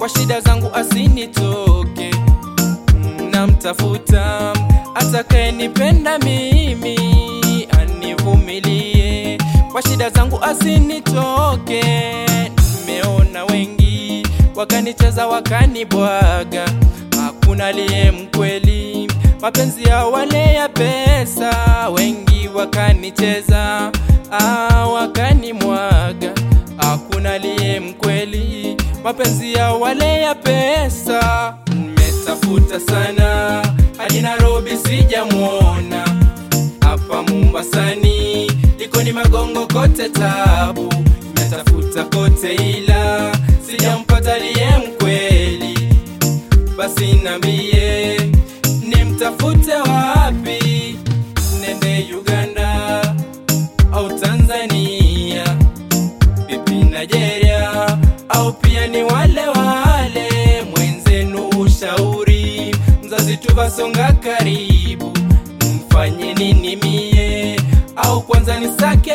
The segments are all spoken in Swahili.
kwa shida zangu asinitoke namtafuta atakayenipenda mimi anivumilie kwa shida zangu asinitoke nimeona wengi wakanicheza wakanibwaga hakuna liye mkweli mapenzi ya wale ya pesa wengi wakanicheza ah, wakanimwaga hakuna liye mkweli mapenzi ya wale ya pesa nimetafuta sana hadi Nairobi sijamwona hapa Mombasani liko ni magongo kote tabu nimetafuta kote ila sijampata liye mkweli basi nambie nimtafute wapi nende Uganda au Tanzania vipi Nigeria au pia ni wale wale mwenzenu ushauri mzazi tuvasonga karibu mfanye nini mie au kwanza nisake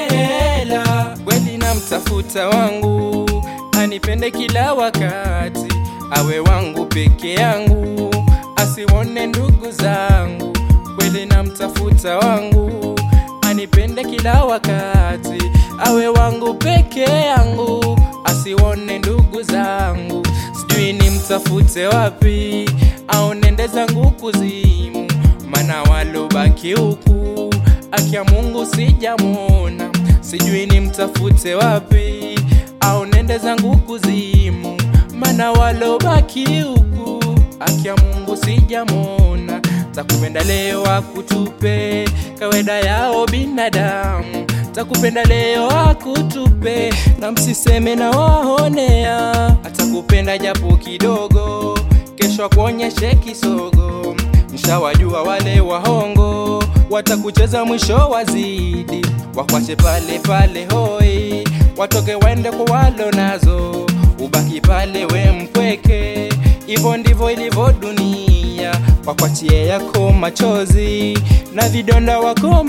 hela kweli namtafuta wangu anipende kila wakati awe wangu peke yangu asiwone ndugu zangu kweli namtafuta wangu anipende kila wakati awe wangu peke yangu asiwone ndugu zangu sijui nimtafute wapi au nende zangu kuzimu mana walobaki huku akia mungu sijamwona sijui nimtafute wapi au nende zangu kuzimu mana walobaki huku akia mungu sijamwona takupenda leo akutupe kawaida yao binadamu takupenda leo akutupe na msiseme na waonea atakupenda japo kidogo kesho akuonyeshe kisogo mshawajua wale wahongo watakucheza mwisho wazidi wakwache pale pale hoi watoke waende kwa walo nazo ubaki pale we mpweke hivyo ndivyo ilivyo dunia wakwachie yako machozi na vidonda wako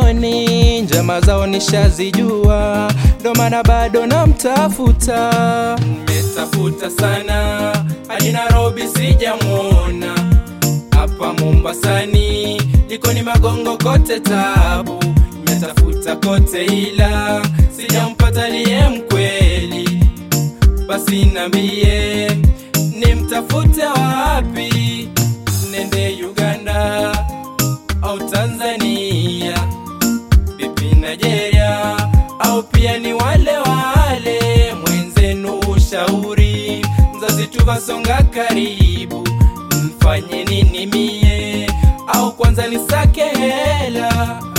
moyoni njama zao nishazijua ndo maana bado namtafuta nimetafuta sana hadi Nairobi sijamwona hapa Mombasani liko ni magongo kote tabu nimetafuta kote ila sijampata liye mkweli basi nambie nimtafute wapi nende Uganda au Tanzania vipi Nigeria au pia ni wale wale mwenzenu ushauri mzazi tuvasonga karibu mfanye nini mie au kwanza nisake hela